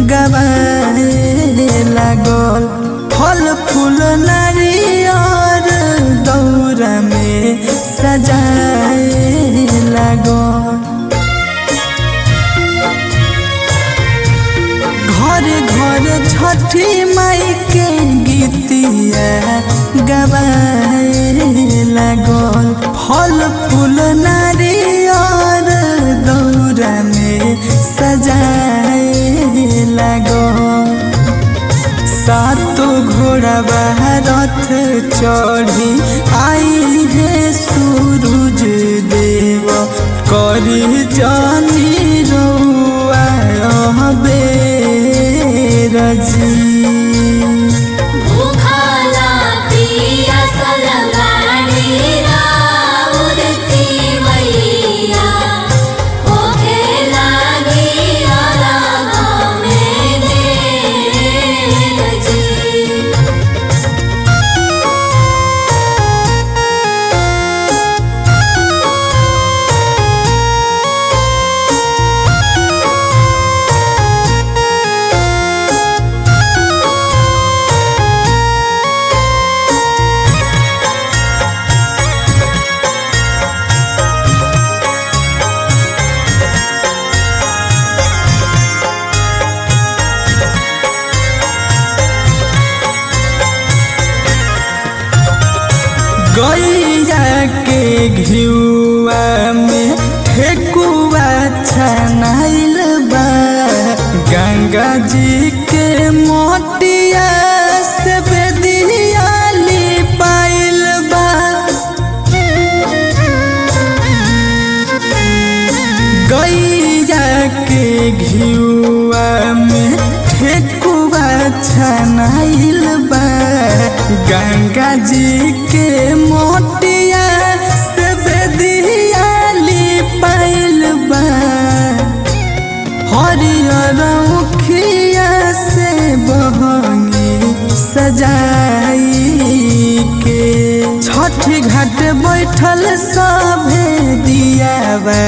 गवाए लागल फल फूल नारियर दौरा में सजाए लागल घर घर छठी माई के गीतिया गवाए लागल फल फूल नारियर दौरा में सजाए लागल सातो घोड़ा रथ चढ़ी आई है सूरज देव करी जानी रउआ बेरजी भूखला पियासल गाड़ी राउरती मैया होखे लागी अरघ में देर जी गैया के घिउआ में ठेकुआ छनाइल बा गंगा जी के मोटिया से बेदियाली पाइल बा गैया के घिउआ में ठेकुआ छनाइल बा गंगा जी के मोटिया से बेदियाली पाइल बा हरियर उखिया से बहंगी सजाई के छठी घाट बैठल सभे दियावा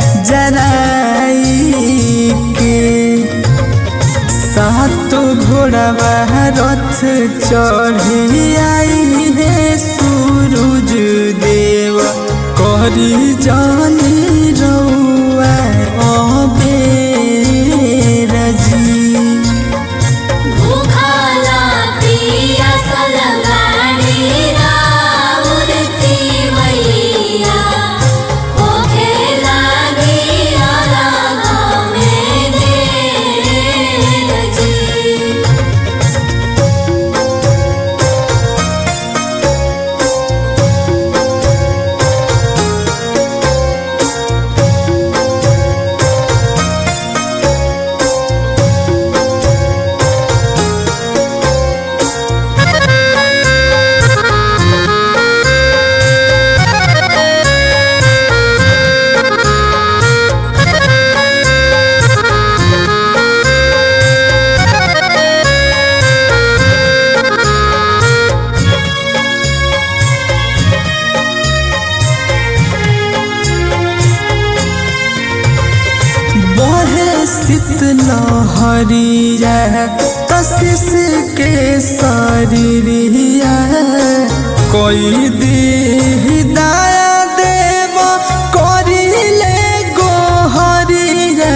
जराई के सातो घोड़ावा रथ चढ़ी आई हे सूरज देव करी जानी रउआ अबेरजी भूखला पियासल गाड़ी राउरती मैया होखे लागी अरघ में देर जी बहे शीतलहरिया कशिश के शरीरिया कोई दी दया देव करिले गोहरिया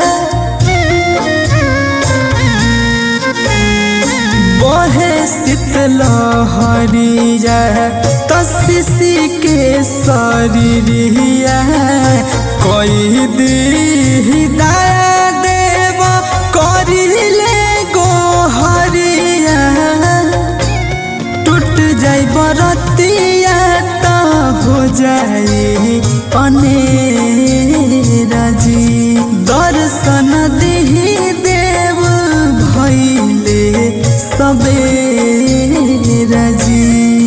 बहे शीतलहरिया कशिश के शरीरिया कोई दी दया देव करिले गोहरिया टूट जाई बरतिया त हो जाई अनेरजी दर्शन दिही देव भैले सबेरजी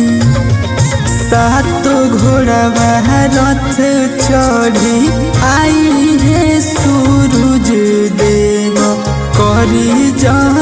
सातो घोड़ा रथ चढ़ी आई हे सूरज देव करी जा